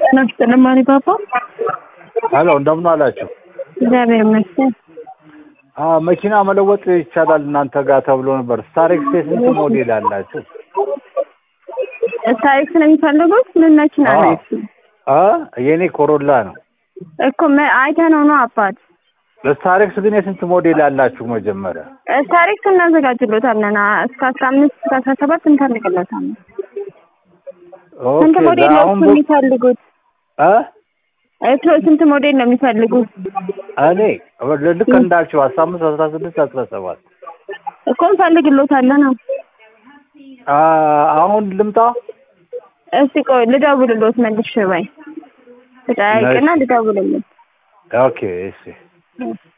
ጤና ይስጥልኝ ማሪ ፓፓ። ሄሎ እንደምን አላችሁ? እግዚአብሔር ይመስገን። አ መኪና መለወጥ ይቻላል እናንተ ጋር ተብሎ ነበር። ስታሬክስ ስንት ሞዴል አላችሁ? ታሪክ ነው የሚፈልጉት? ምን መኪና አዎ። ነው? እሱ? አ የኔ ኮሮላ ነው። እኮ መ- አይተነው ነው አባት። ስታሬክስ ግን የስንት ሞዴል አላችሁ? መጀመሪያ ታሪክ እናዘጋጅሎታለን። አ- እስከ አስራ አምስት እስከ አስራ ሰባት እንፈልግሎታለን። ስንት ኦኬ ሞዴል ነው አሁን እሱ የሚፈልጉት? አ እሱ ስንት ሞዴል ነው የሚፈልጉት? እኔ ልክ እንዳልችው አስራ አምስት አስራ ስድስት አስራ ሰባት እኮ እንፈልግሎታለን። አዎ። አ አሁን ልምጣ። እስቲ ቆይ ልደውልሎት መልሼ ወይ ልጠያይቅና ልደውልሎት። ኦኬ እሺ እሺ።